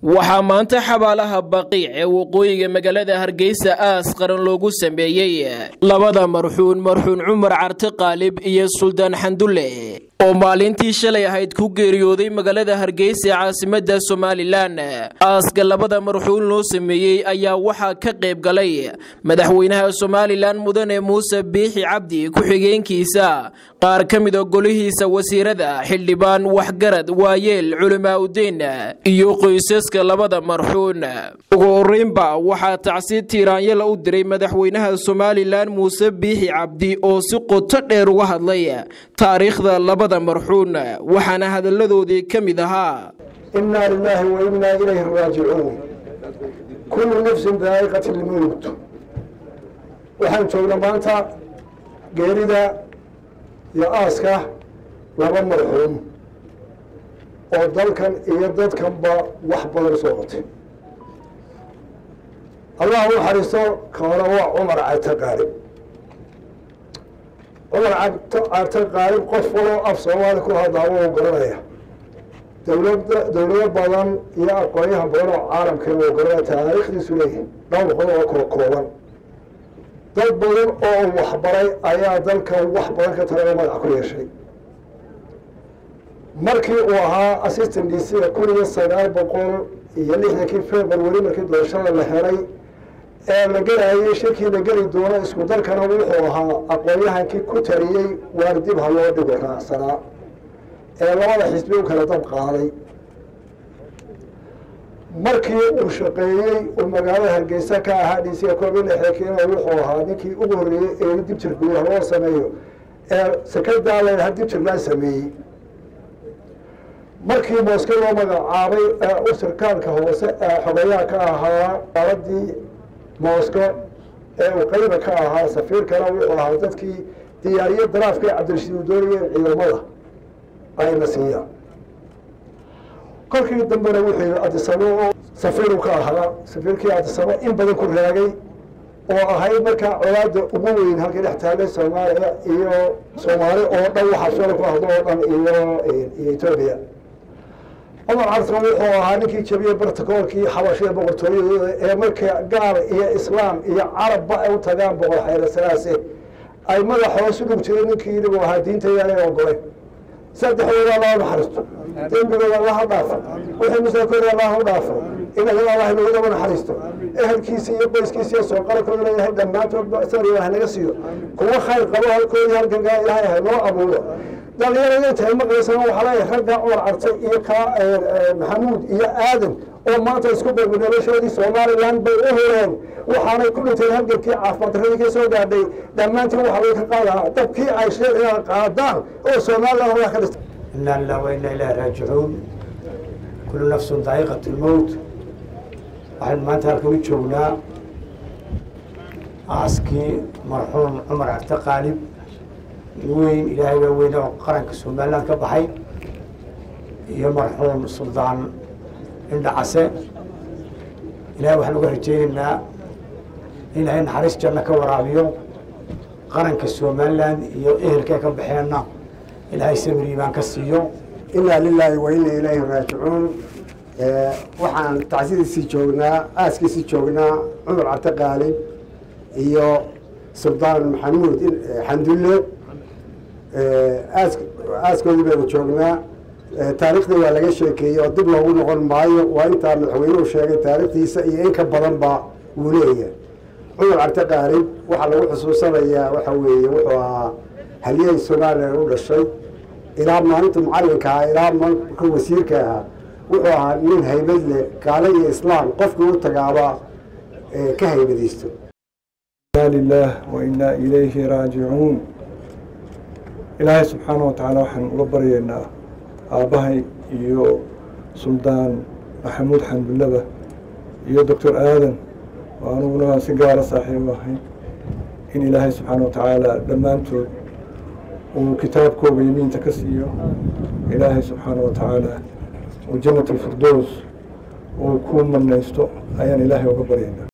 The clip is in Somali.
waxaa maanta xabaalaha baqiic ee waqooyiga magaalada hargeysa aas qaran loogu sameeyey labada marxuun marxuun cumar carte qaalib iyo suldaan xandulle oo maalintii shalay ahayd ku geeriyooday magaalada hargeysa ee caasimada somalilan aaska labada marxuun loo sameeyey ayaa waxaa ka qayb galay madaxweynaha somalilan mudane muuse biixi cabdi ku-xigeenkiisa qaar ka mida golihiisa wasiirada xildhibaan waxgarad waayeel culimaa udiin iyo qoysaska labada marxuun ugu horeynba waxaa tacsi tiiraanyala u diray madaxweynaha somalilan muuse biixi cabdi oo si qoto dheer uga hadlay taariikhda labada marxuun waxaana hadalladoodii ka mid ahaa inaa lilaahi wa innaa ilayhi raajicuun kullu nafsin daa'iqati lmowt waxaan joognaa maanta geerida iyo aaska laba marxuum oo dalkan iyo dadkanba wax badan soo qotay allah u xariisto ka hore waa cumar carte qaalib cumar carte qaalib qof waloo af soomaali ku hadlaa wuu garanaya dowlada dowlado badan iyo aqoonyahan badan oo caalamkana wuu garanaya taariikhdiisu leeyahay dhowr qod oo kala kooban dad badan oo waxbaray ayaa dalkan wax badan ka tala magac ku yeeshay markii uu ahaa assistant d c kun iyo sagaal boqol iyo lixdankii february markii doorashada la helay ee la gelayay shirkii la geli doono isku dalkana wuxuu ahaa aqoon-yahankii ku taliyey waar dib ha loo dhigo raacsanaa ee labada xisbi u kala dab qaaday markii uu shaqeeyey uu magaalada hargeysa ka ahaa d c koob iyo lixdankiina wuxuu ahaa ninkii ugu horreeyey ee dibjir gudaha loo sameeyo ee sekadaa leedaha dibjir laa sameeyey markii mooske loo magacaabay u sarkaalka hoose ee xogayaha ka ahaa daaladii moosko ee uu qayba ka ahaa safiirkana wuxuu ahaa dadkii diyaariye daraafka ee cabdirashiid uu doonayay ciidamada ayna siiyaan kolkii dambena wuxuu yihi adisabo oo safiiru ka ahaa safiirkii adisabo in badan ku raagay oo ahayd markaa colaada ugu weyn halkii dhex taagay soomaaliya iyo soomaali oo dhan waxaa soola ku hadlo oo dhan iyo etoobiya cumar carsan wuxuu ahaa ninkii jabiyey bartakoolkii xabashiya boqortooyadooda ee markay gaal iyo islaam iyo carabba ay u tagaan boqor xayrasanaase ay madax hoos u dhug jireen ninkii inaguu ahaa diinta yaanay ogoleen saddexdooda allaha naxariisto dembigooda allaha dhaafo wixii musaakooda allaha u dhaafo inagana allah inagudaba naxariisto ehelkiisa iyo qoyskiisa iyo sooqalkoodana ilahay dhammaantoodba isagana ilaah naga siiyo kuwa khayr qabo halkoodii halgangaa ilaahay ha noo abuuro dhalinyarada intaay maqlaysana waxaa leeyahay ragga cumar carte iyo ka maxamuud iyo aadan oo maanta isku beegmay noloshoodii somalilan bay u horeen waxaanay ku dhinteen halgankii caafimaad darradii ka soo gaadhay dhammaantiin waxaa laga ka qaadaa dabkii ay sheegaan qaadaan oo somalilan horaa ka dhistay inaa lilah wa inaa ilahi raajicuun kullu nafsun daa'iqat lmowt waxaynu maanta halkan u joognaa aaskii marxuum cumar carte qaalib weyn ilaahay baa weyne oo qaranka somaliland ka baxay iyo marxuum suldaan indhacase ilahay waxaan uga rajaynaynaa in ilaahay naxariis janno ka waraabiyo qaranka somaliland iyo ehelkee ka baxeenna ilaahay sabir iimaan ka siiyo inaa lilaahi wa inaa ilayhi raajicuun waxaan tacsidiisii joognaa aaskiisii joognaa cumar carte qaalib iyo suldaan maxamuud xandulle aaskoodii baynu joognaa taariikhdii waa laga sheekeeyey oo dib loogu noqon maayo waa intaa madaxweynuhu sheegay taariikhdiisa iyo in ka badanba wuu leeyahay cumar carte qaalib waxaa lagu xusuusanayaa waxa weeye wuxuu ahaa haliyey somalilan u dhashay ilaa maalinta mucalinka ahaa ilaa marka wasiirka ahaa wuxuu ahaa nin haybad leh gaalo iyo islaam qofkii u tagaaba ka haybadiisto inaa lilaah wa inaa ilayhi raajicuun ilaahay subxaana wa tacaala waxaan uga baryaynaa aabbahay iyo suldaan maxamuud xandullaba iyo doctor aadan oo aniguna si gaara saaxiib ahay in ilaahay subxaana wa tacaala dhammaantood uu kitaabkooga yamiinta ka siiyo ilaahay subxaana wa tacaala uu jannat alfirdows uu ku manaysto ayaan ilaahay uga baryaynaa